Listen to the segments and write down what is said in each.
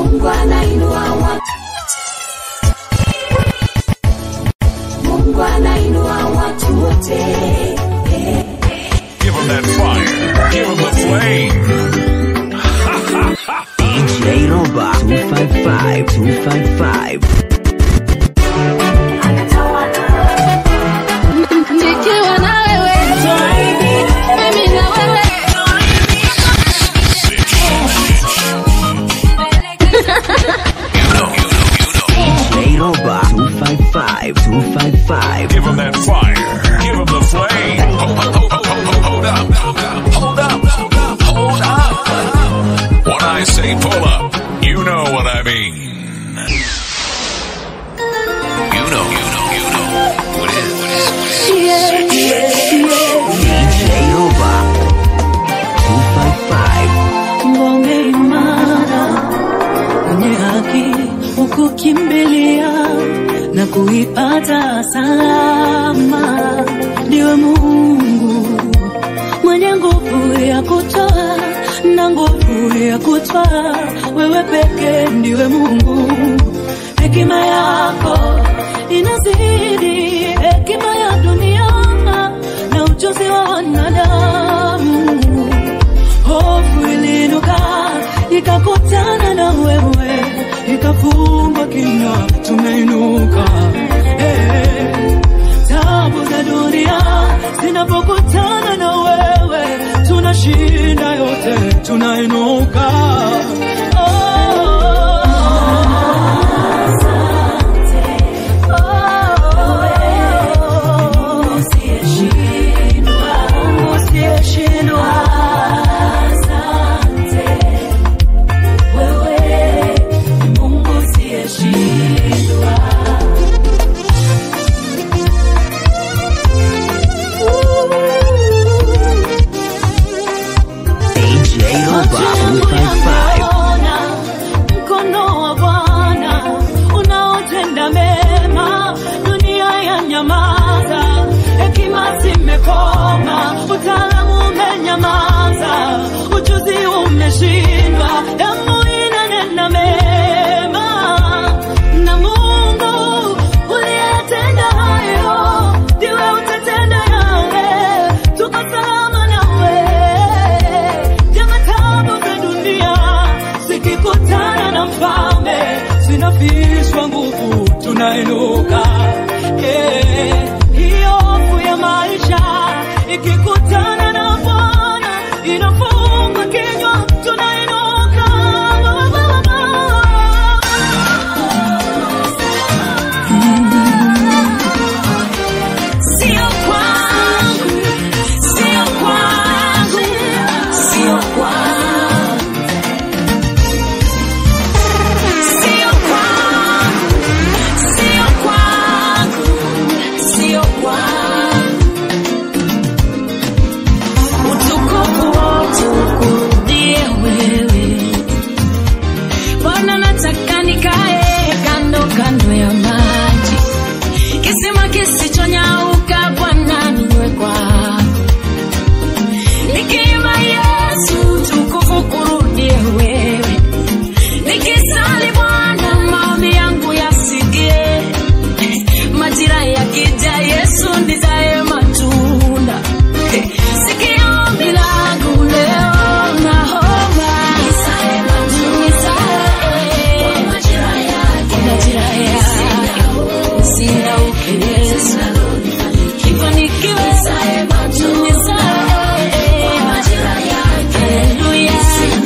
Mungu anainua watu. Mungu anainua watu wote. Give them that fire. Give them the flame. DJ Roba 255 255 Nikiwa na wewe, mimi na wewe. DJ Roba 255 255 Give them that fire. Give them the flame. Hold, hold, hold, hold, hold up. Hold up. Hold up. When I say pull up, you know what I mean. You know, you know, you know. What is, what is, what is. DJ Roba 255 ngome imara kwenye haki ukukimbilia na kuipata salama ndiwe mungu mwenye nguvu ya kutoa na nguvu ya kutwaa wewe peke ndiwe mungu hekima yako inazidi hekima ya dunia na ujuzi wa wanadamu hofu iliinuka ikakutana na wewe ikafungwa kinywa tumeinuka hey. tabu za dunia zinapokutana na wewe tunashinda yote tunainuka Usiyeshindwa. Wewe ni Mungu usiyeshindwa. DJ Roba 255 Ona mkono wa Bwana unaotenda mema, dunia ya nyamaza, hekima zimekoma, utaalamu umenyamaza, ujuzi umeshindwa, damu inanena mema, na Mungu uliyetenda hayo ndiwe utatenda yale, tuko salama nawe jama tabu za dunia zikikutana na mfalme zinafishwa nguvu tunainuka Eh, hiyo hofu ya maisha ikikutana na bwana inafungwa kinywa tunainuka sio kwangu sio kwangu sio kwangu sio kwangu sio kwangu sio kwangu utukufu wote ukurudie wewe Bwana nataka nikae kando kando ya maji kisima kisichonyauka Bwana niwe kwako nikiimba Yesu tukufu kurudie wewe nikisali Bwana maombi yangu yasikie majira yakija Yesu nizae matunda sikia ombi langu leo naomba nizae matunda kwa majira yake nisirauke Yesu nifanikiwe nizae matunda kwa majira yake haleluya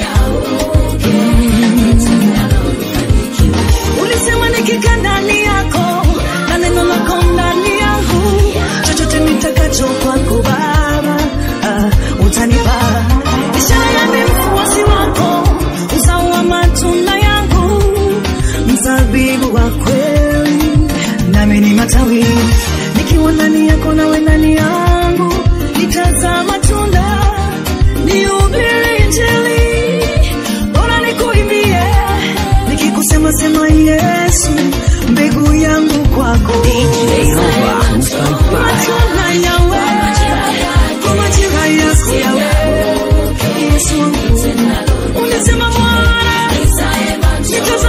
ulisema nikikaa ndani yako na neno lako ndani yangu chochote nitakacho kwako baba uh, utanipa ishara ya mfuasi wako uzao wa matunda yangu mzabibu wa kweli nami ni matawi nikiwa ndani yako nawe ndani yangu nitazaa matunda nihubiri injili bora nikuimbie nikikusema sema yesu mbegu yangu kwako DJ Roba 255 matunda yawe kwa majira yako yawe yesu wangu ulisema bwana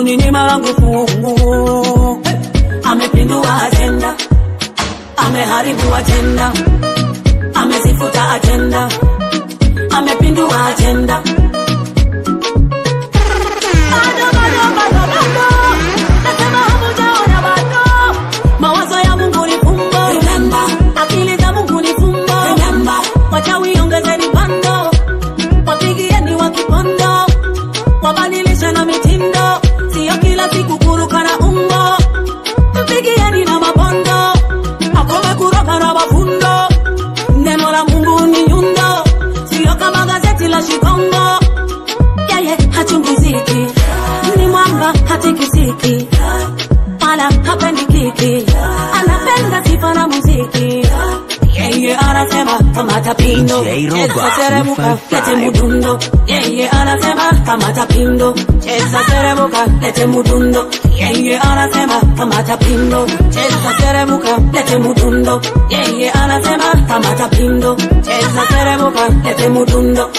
kuninyima langu fungu. Amepindua ajenda, ameharibu ajenda, amezifuta ajenda, amepindua ajenda. Bado, bado, bado, bado. Nasema hamujaona bado. Mawazo ya Mungu ni fumbo. Akili za Mungu ni fumbo. Wachawi ongezeni pando, wapigieni wa kipondo, wabadilishe na mitindo, sio kila siku kuruka na umbo. Mpigieni na mabondo, akome kuroka na mafundo. Neno la Mungu ni nyundo, sio kama gazeti la Shikongo yeye hachunguziki, ni mwamba hatikisiki, wala hapendi kiki, anapenda sifa na muziki. Yeye anasema kamata pindo, DJ Roba, cheza seremuka, 255. lete mudundo. Yeye anasema kamata pindo, cheza seremuka, lete mudundo. Yeye anasema kamata pindo, cheza seremuka, lete mudundo. Yeye anasema kamata pindo, cheza seremuka, lete mudundo.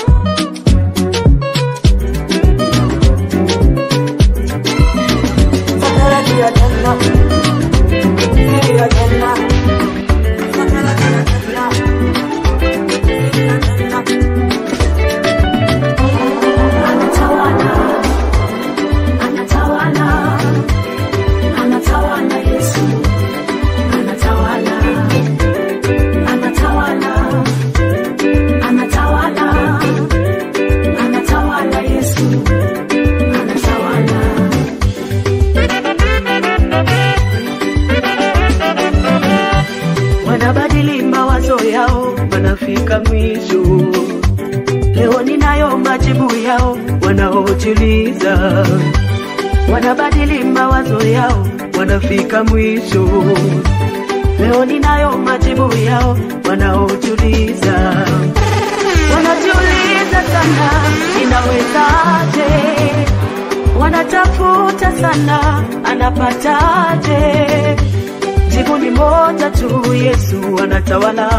wanabadili mawazo yao, wanafika mwisho. Leo ninayo majibu yao, wanaojiuliza wanabadili mawazo yao, wanafika mwisho. Leo ninayo majibu yao, wanaojiuliza wanajiuliza sana, inawezaje? Wanatafuta sana, anapataje? Jibu ni moja tu, Yesu anatawala.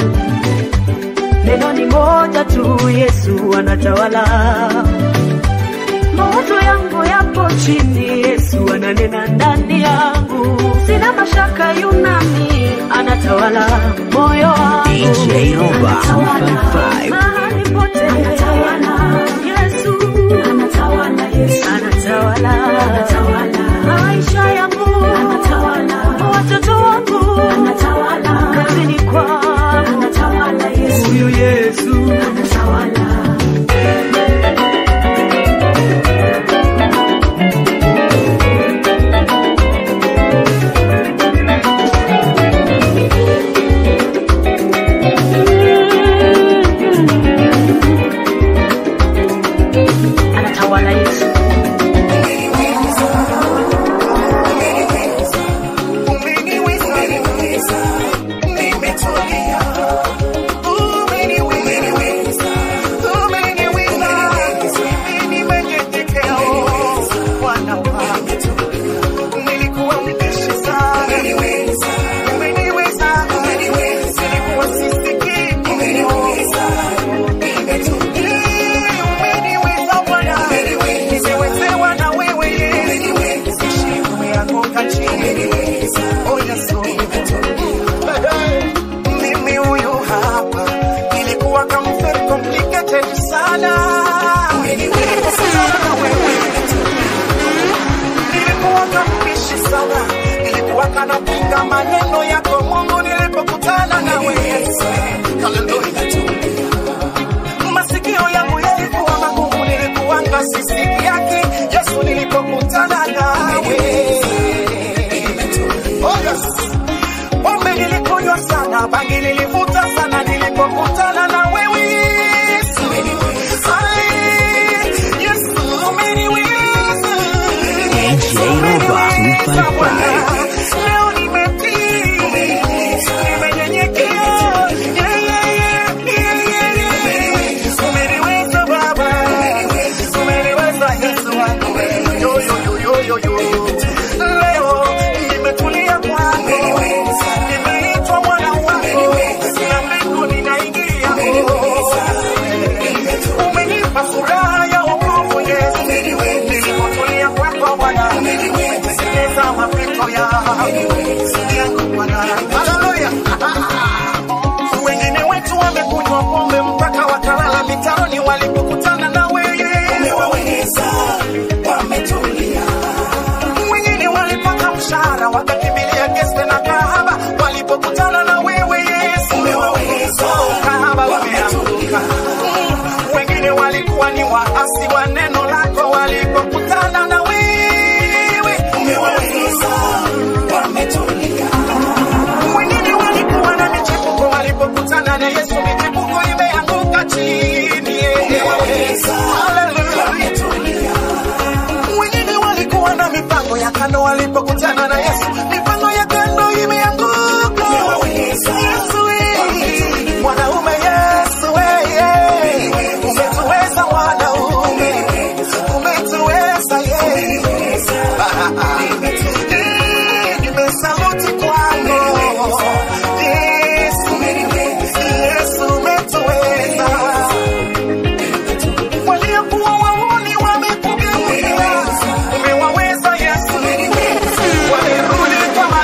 Neno ni moja tu, Yesu anatawala. Mawazo yangu yapo chini, Yesu ananena ndani yangu. Sina mashaka, yunami anatawala moyo wangu. DJ Roba, Anatawala 255. mahali pote. Yesu anatawala maisha yangu, watoto wangu, kazini kwangu, huyu Yesu anatawala Yesu. Mimi huyu hapa nilikuwa kama very complicated sana. Sana wewe. Nilikuwa kampishi sana, nilikuwa kanapinga maneno yako Mungu nilipokutana nawe. Hallelujah. Masikio yangu yalikuwa magumu, nilikuwa ngasisiki yake Yesu nilipokutana nawe. Oh, yes. Pombe nilikunywa sana, bangi nilivuta sana nilipokutana na wewe Yesu. Ai, Yesu umeniweza. DJ Roba, 255. Leo nimetii, nimenyenyekea. Yeah, yeah, yeah, yeah, yeah, yeah. Umeniweza Baba, umeniweza Yesu wangu. Yo, yo, yo, yo, yo, yo. Leo nimetulia kwako, nimeitwa mwana wako, na mbingu ninaingia. Umenipa furaha ya wokovu Yesu, nilipotulia kwako Bwana. yangu Bwana. Haleluya. Wengine wetu wamekunywa pombe mpaka wakalala mitaroni walipokutana na wewe. Umewaweza, wametulia. Wengine walipata mshahara wakakimbilia geste na kahaba walipokutana na wewe Yesu. Umewaweza, kahaba wameanguka. Wengine walikuwa ni waasi wa neno lako walipokutana na wewe. Umewaweza, wametulia. Wengine walikuwa na michepuko walipokutana na Yesu, michepuko imeanguka chini. Haleluya. Wengine walikuwa na mipango ya kando walipokutana na Yesu, mipango ya kando imeanguka. Yesu, eh, mwanaume Yesu, eh, eh, umetuweza mwanaume, umetuweza Eh, nimesaluti kwako. Yesu, Yesu, umetuweza waliokuwa wauni wamekugeukia, umewaweza Yesu, wamerudi kama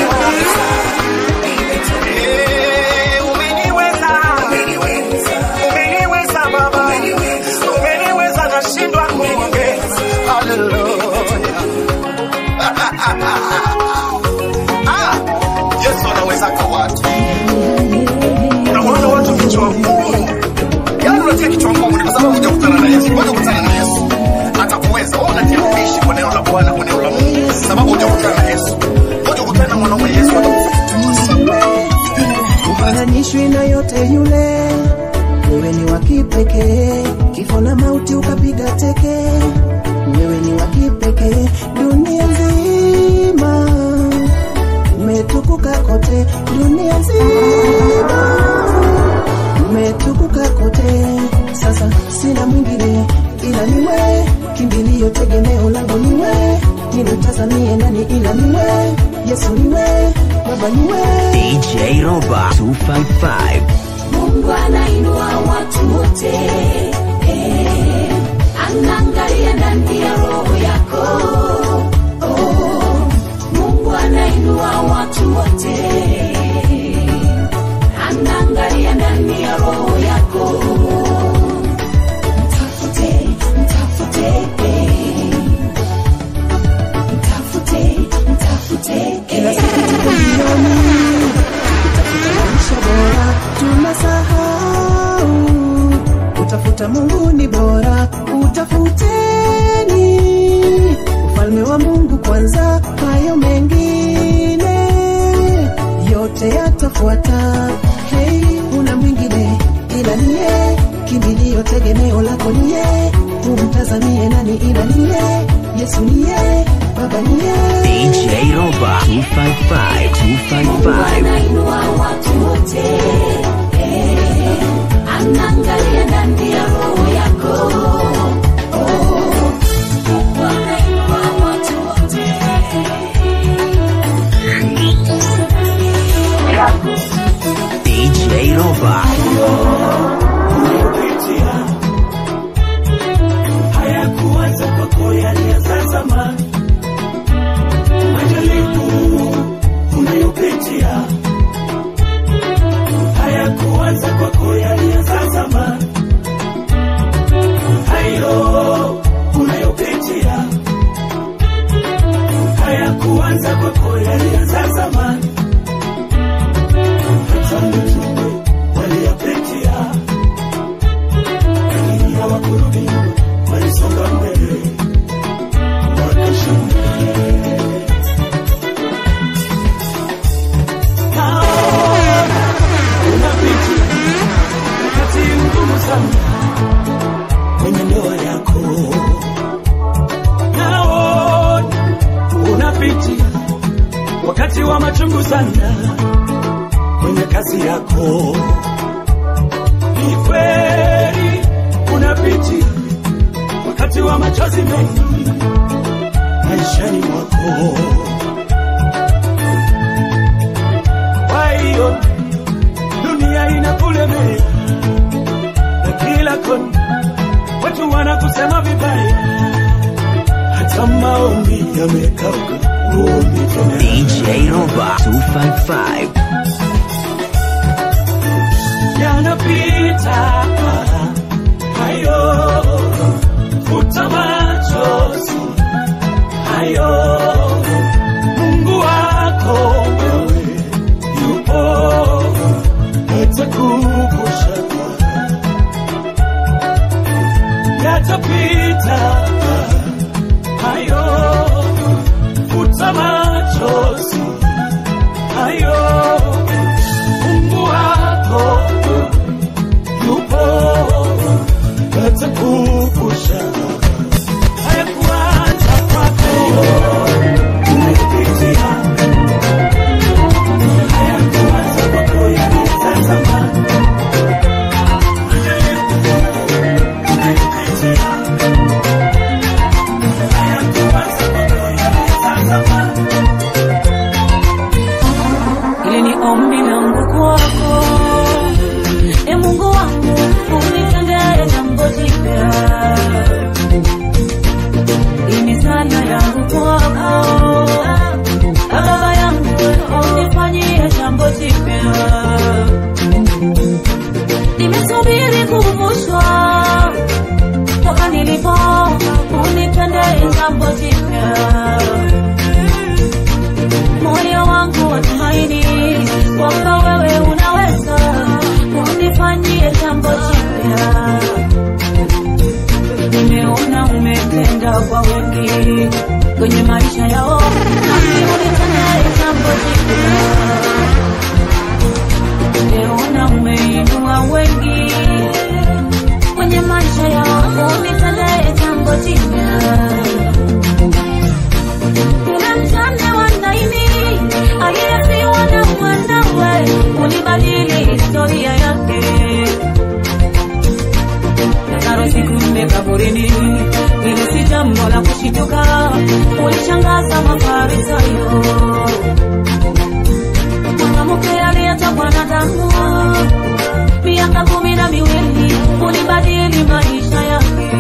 Eh, umeniweza, umeniweza Baba, umeniweza, nashindwa kuongea. Haleluya. Ah, Yesu anaweza kwa watu. Unawaona watu kichwa ngumu Yaani unatia kichwa ngumu ni kwa sababu hujakutana na Yesu. Ngoja ukutane na Yesu. Atakuweza. Wewe unatia kuishi kwa neno la Bwana, kwa neno la Mungu. Sababu hujakutana na Yesu. Ngoja ukutane na mwanaume Yesu ufananishwi na yote yule, wewe ni wa kipekee, kifo na mauti ukapiga teke, wewe ni wa kipekee, dunia nzima umetukuka kote, dunia nzima umetukuka kote. Sasa sina mwingine ila niwe, kimbilio tegemeo langu niwe, nimtazamie nani ila niwe, Yesu niwe, Baba niwe DJ Roba 255. Mungu anainua watu wote eh, anaangalia ndani ya roho yako oh, Mungu anainua watu wote anaangalia ndani ya roho yako mtafute mtafute eh, mtafute mtafute kila eh. siku tuko jioni kutafuta maisha bora, tunasahau utafuta Mungu ni bora, utafuteni ufalme wa Mungu kwanza, hayo mengine yote yatafuata. Hey, una mwingine ila niye, kimbilio tegemeo lako niye, umtazamie nani ila niye, Yesu niye, Baba niye DJ Roba 255. 255. anainua watu wote eh, anaangalia ndani ya roho yako Oh, Mungu anainua watu wote DJ Roba. hayakuanza kwako yalianza zamani. Majaribu unayopitia hayakuanza kwako yalianza zamani. Hayo unayopitia hayakuanza kwako yalianza zamani. Hata mitume waliyapitia lakini hawakurudi nyuma, walisonga mbele wakashinda. Naona unapitia wakati mgumu sana kwenye ndoa yako, naona unapitia wakati wa machungu sana kwenye kazi yako ni kweli unapitia wakati wa machozi mengi maishani mwako. Kwa hiyo dunia inakulemea na kila kona watu wanakusema vibaya, hata maombi yamekauka, DJ Roba 255. yanapita hayo, futa machozi hayo, Mungu wako wewe yupo, atakukusha yatapita hayo, futa machozi hayo, Mungu wako yupo atakukusha hayakuacha kwako umepitia hayakuacha kwako yalitazama Hili ni ombi langu kwako, e Mungu wangu, unitendee jambo jipya. Hii ni sala yangu kwako, e Baba yangu, unifanyie jambo jipya. Nimesubiri kuvushwa toka nilipo, unitendee jambo jipya moyo wangu watumaini kwamba wewe unaweza unifanyie jambo jipya. Nimeona umetenda kwa wengi kwenye maisha yao, nami unitendee jambo jipya. Nimeona umeinua wengi kwenye maisha yao, unitendee jambo jipya kuna mjane wa Naini aliyefiwa na mwanawe, ulibadili historia yake. Lazaro siku nne kaburini, hili si jambo la kushituka, ulishangaza Mafarisayo. Mwanamke aliyetokwa na damu miaka kumi na miwili, ulibadili maisha yake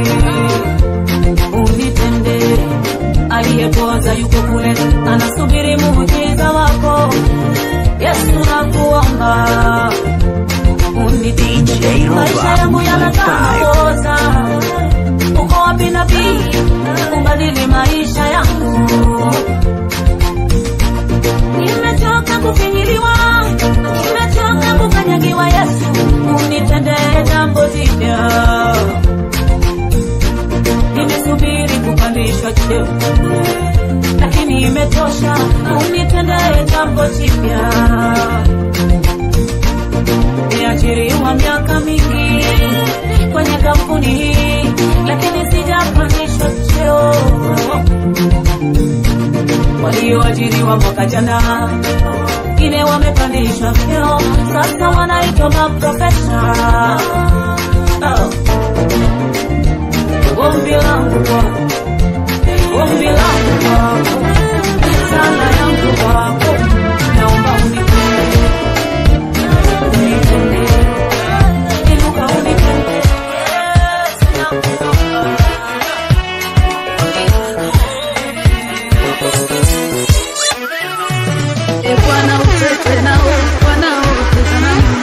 unitende aliyepoza yuko kule anasubiri muujiza wako yesu nakuomba unitende maisha yangu yanatamakoza uko wapi nabii ubadili maisha yangu nimechoka kufinyiliwa nimechoka kukanyagiwa yesu unitende jambo jipya nimesubiri kupandishwa cheo, lakini imetosha, unitendee jambo jipya. Niajiriwa miaka mingi kwenye kampuni hii, lakini sijapandishwa cheo. Walioajiriwa mwaka jana wengine wamepandishwa vyeo, sasa wanaitwa maprofesa. Oh. Ombi langu kwako, ombi langu kwako, sala yangu kwako, naomba unitende, unitende, inuka unitende, Yesu nakuomba. E Bwana utete nao wanaoteta nami,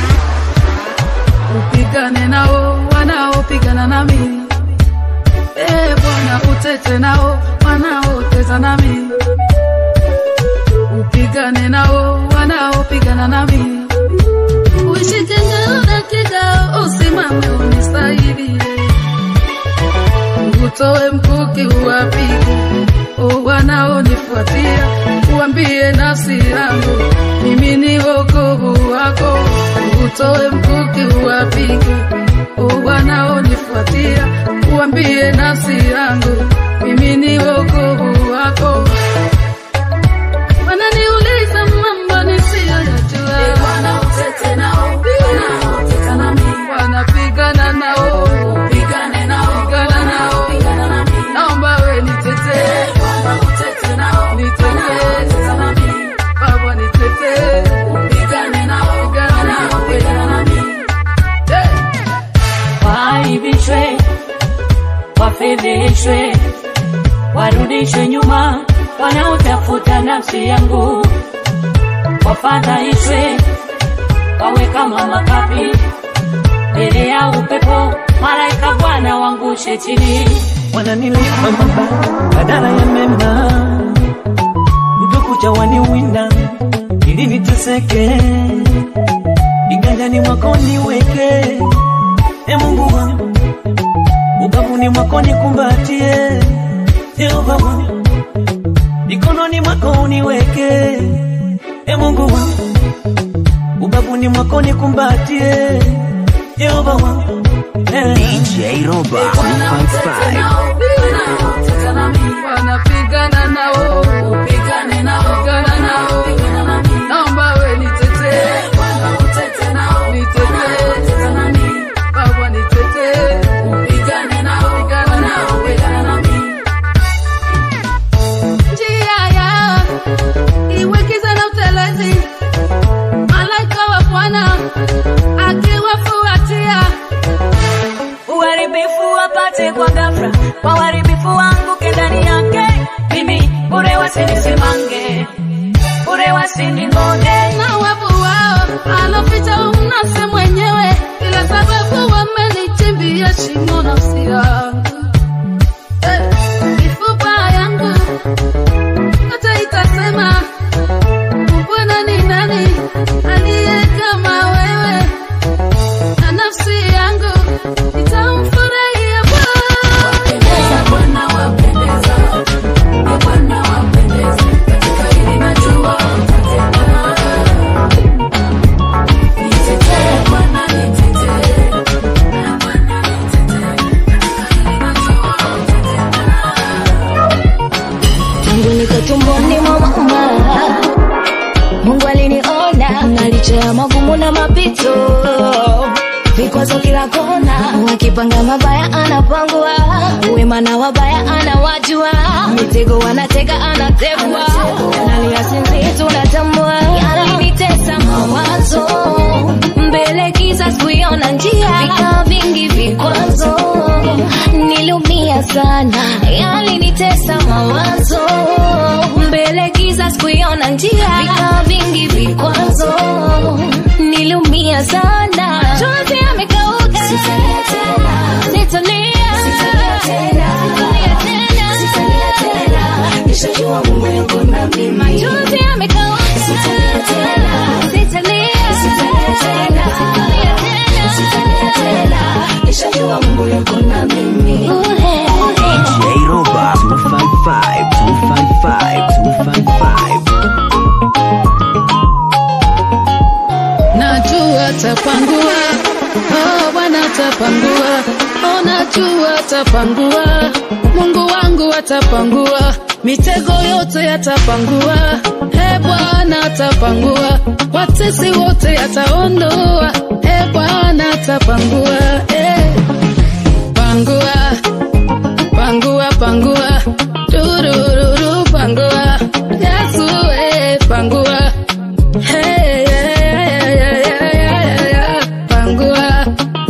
upigane nao wanaopigana nami. E Bwana utete nao wanaoteta nami, upigane nao wanaopigana nami. Uishike ngao na kigao, usimame unisaidie, utoe mkuki uwapige o wanaonifuatia, uambie nafsi yangu mimi ni wokovu wako, utoe mkuki uwapige o wanaonifuatia, uambie nafsi yangu mimi ni wokovu wako. Wananiuliza mambo nisiyoyajua, Bwana utete nao, wanaoteta nami, wanapigana nao, pigane nao, pigana nao, pigana nami, naomba we nitetee, naomba utete nao, nitetee, nami, Baba nitetee, pigane nao, pigana nao, pigana nami, yeah. Waaibishwe, wafedheshwe, warudishwe nyuma, wanaotafuta nafsi yangu wafadhaishwe, wawe kama makapi mbele ya upepo, malaika Bwana wangushe chini. wananilipa mabaya badala ya mema, mtukucha waniwinda ili niteseke, kiganjani mwako niweke, e Mungu wangu, ubavuni mwako nikumbatie, Jehova wangu, mikononi mwako uniweke, e Mungu wangu, ubavuni mwako nikumbatie, Jehova wangu, eh. DJ Roba 255. wanapigana nao pigane nao pigana nao naomba we nitetee nitetee baba nitetee pigane nao pigana nao pigana nami njia ya iwekiza na utelezi malaika wa bwana akiwafuatia uharibifu wapate kwa ghafla, kwa uharibifu wangu ndani yake, mimi bure wasinisimange, bure wasiningoje. na wavu wao aloficha umnase mwenyewe, ila sababu wamenichimbia shimo nafsi yangu Eh, mifupa yangu hata itasema Bwana ni nani aliye kama wewe, na nafsi yangu itamfurahia Bwana. wapendeza, Bwana wapendeza, katika hili najua utatenda. Nitetee Bwana, nitetee. Bwana nitetee, katika hili najua utatenda. tangu niko tumboni mwa mama mungu aliniona na licha ya magumu na mapito vikwazo kila kona wakipanga mabaya anapangwa wema na wabaya anawajua mitego wanatega anategwa nalia sinzi tunatambua yalinitesa mawazo mbele giza sikuiona njia vika vingi vikwazo niliumia sana yalinitesa mawazo mbele giza sikuiona njia vika vingi vikwazo niliumia sana chozi amekauka sitalia tena sitalia tena sitalia tena nishajua mungu yuko na mimi machozi amekauka sitalia tena sitalia tena sitalia tena nishajua mungu yuko na mimi DJ Roba 255, 255, 255. najua tapangua oh, bwana tapangua oh, najua tapangua mungu wangu atapangua mitego yote yatapangua e bwana atapangua watesi wote yataondoa e bwana atapangua e. pangua pangua pangua turururu pangua yesu e, pangua Hey, yeah, yeah, yeah, yeah, yeah, yeah. Pangua.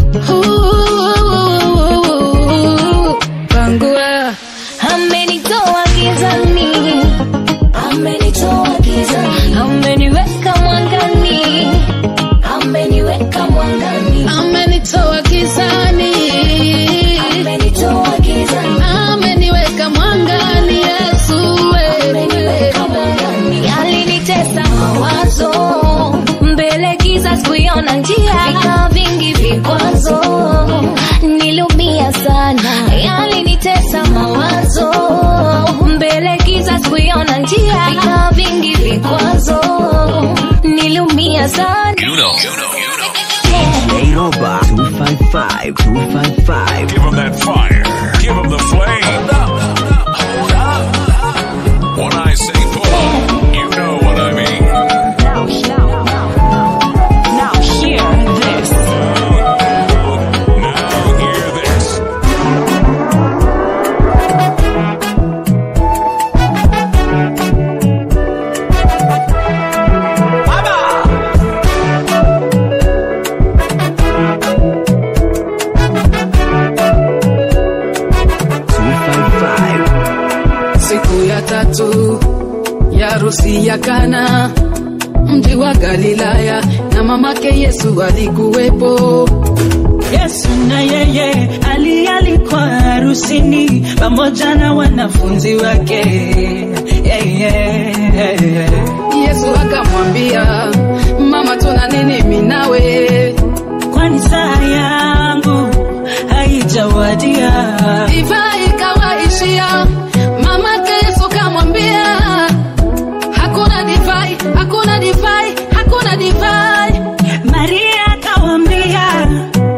Ooh, Pangua. amenitoa gizani amenitoa gizani ameniweka mwangani ameniweka mwangani Amenitoa gizani. amenitoa gizani Ameniweka mwangani Yesu we. ameniweka mwangani alinitesa mawazo mbele giza sikuiona njia vika vingi vikwazo niliumia sana yalinitesa mawazo mbele giza sikuiona njia vika vingi vikwazo niliumia sana You know, you know, you know. DJ Roba 255, 255. Give 'em that fire. Give 'em the flame. Hold up. When I say pull up, you know what I mean. Now hear this. Now hear this. DJ harusi ya Kana, mji wa Galilaya, na mamake Yesu alikuwepo. Yesu na yeye alialikwa harusini pamoja na wanafunzi wake. Yeah, yeah, yeah. Yesu akamwambia, mama, tuna nini mimi nawe? Kwani saa yangu haijawadia. Divai ikawaishia, mamake Yesu kamwambia, hakuna divai, hakuna divai, hakuna divai. Maria akawambia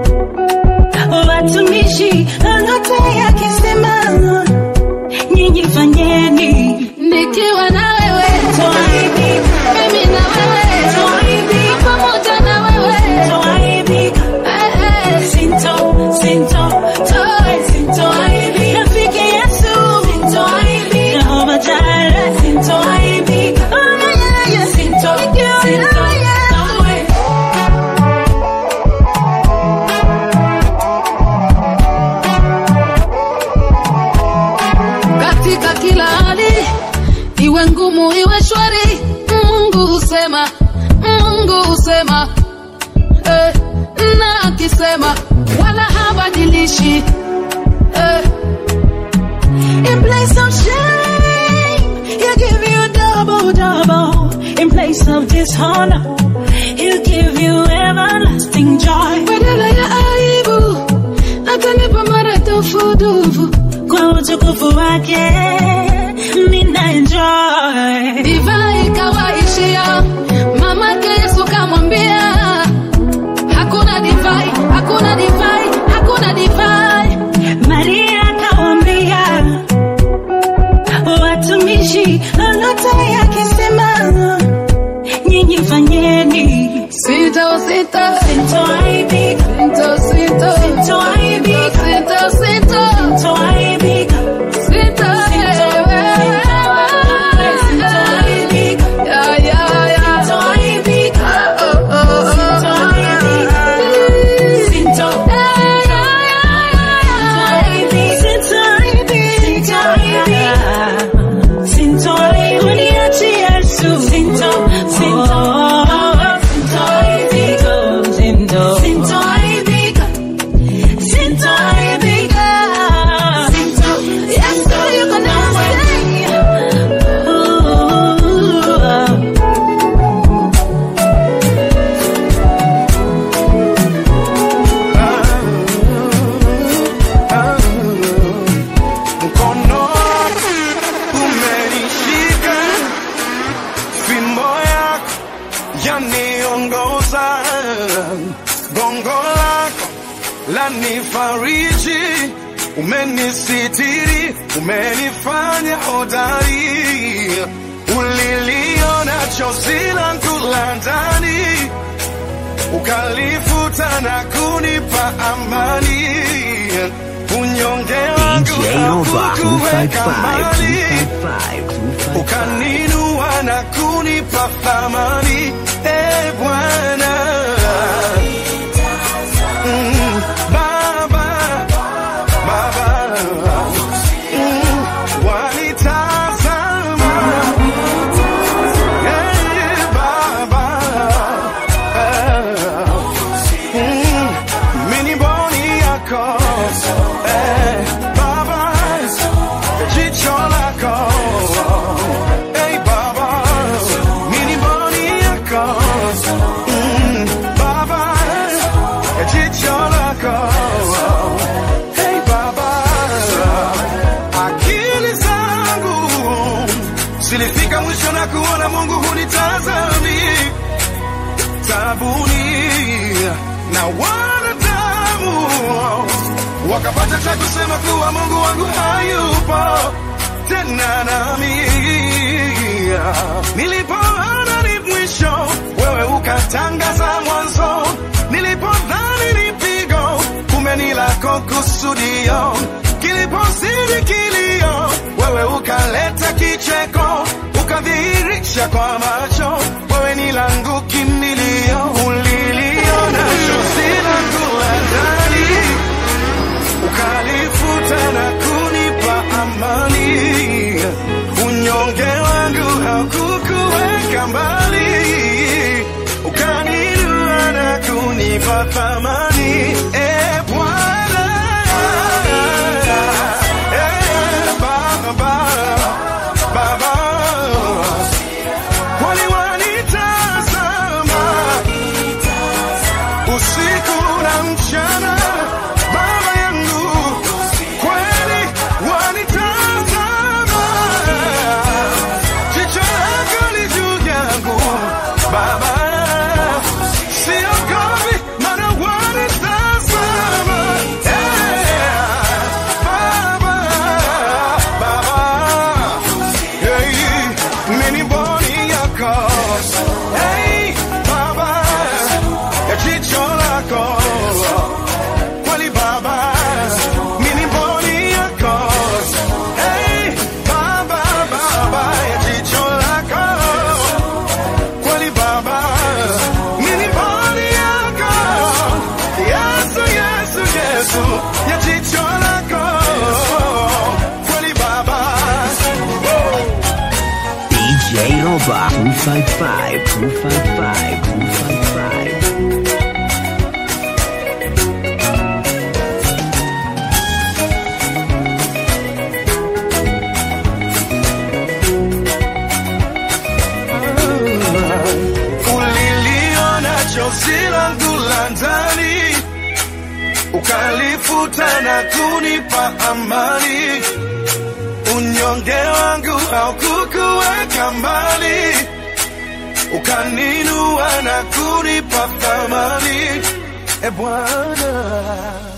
watumishi, lolote yakisema nyinyi fanyeni. Nikiwa na wewe, Twaibika, mimi na wewe, twaibika, pamoja na wewe. twaibika. Eh, eh. Sinto, sinto, toe, sintoaibika. Rafiki Yesu, sintoaibika. Jehova Jireh, sintoaibika. Oh, yeah, yeah, yeah. Sinto, sinto, kamwe. katika kila hali, iwe ngumu iwe shwari, Mungu husema, Mungu husema eh, na akisema wala habadilishi eh, In place of shame, he'll give you double, double. In place of dishonor, he'll give you everlasting joy. badala ya aibu atanipa maradufu dufu. Kwa utukufu wake, mina enjoy. Divai ikawaishia, mamake Yesu kamwambia, hakuna divai, hakuna divai, hakuna divai. Maria akawambia watumishi, lolote yakisema nyinyi fanyeni. Sita, sita, Sintoaibika, sita, sita, sintoaibika, sita, sita, sintoaibika, sita, sintoaibika, ya, ya, ya. sintoaibika, Oh, oh, oh. sintoaibika, sinto, sintoaibika, sintoaibika, uniachie Yesu. Sinto, sinto, sintoaibika, sinto, sintoaibika, sintoaibika, sinto, Yesu yuko nasi. Ooh. mkono umenishika, fimbo yako yaniongoza, gongo lako lanifariji, umenisitiri, umenifanya hodari, uliliona chozi langu la ndani ukalifuta na kunipa amani unyonge wangu DJ Roba hakukuweka 255 mbali 255 255 ukaninua na kunipa thamani e Bwana Mm, Baba, Baba, Mm, wanitazama Eh, Baba, Eh, mm, mini boni yako Eh, Baba, jicho lako Hey Baba, mini boni yako Mm, Baba, jicho lako Hey Baba, akili zangu zilifika mwisho na kuona Mungu hunitazami tabuni na wanadamu wakapata cha kusema kuwa Mungu wangu hayupo tena nami. Nilipoona ni mwisho, wewe ukatangaza mwanzo. Nilipodhani ni pigo, kumbe ni lako kusudio. Kilipozidi kilio, wewe ukaleta kicheko, ukadhihirisha kwa macho, wewe ni langu kimbilio. Uliliona chozi langu la ndani ukalifuta na kunipa amani, unyonge wangu haukuka kukuweka mbali, ukaninua na kunipa thamani. E Bwana, e Baba, Baba, kwani wanitazama usiku na mchana, Baba yangu, kweli wanitazama, jicho lako li juu yangu Baba, siogopi maana wanitazama, yeah. Baba, Baba, hey, mimi mboni yako, hey, Baba, ya jicho lako kweli Baba, mimi mboni yako, hey, Baba, Baba, ya jicho lako kweli Baba, mimi mboni yako, Yesu, Yesu, Yesu, ya jicho lako kweli Baba. DJ Roba 255 255 255 uliliona chozi langu la ndani, ukalifuta na kunipa amani. Unyonge wangu haukukuweka mbali, ukaninua na kunipa thamani. E Bwana,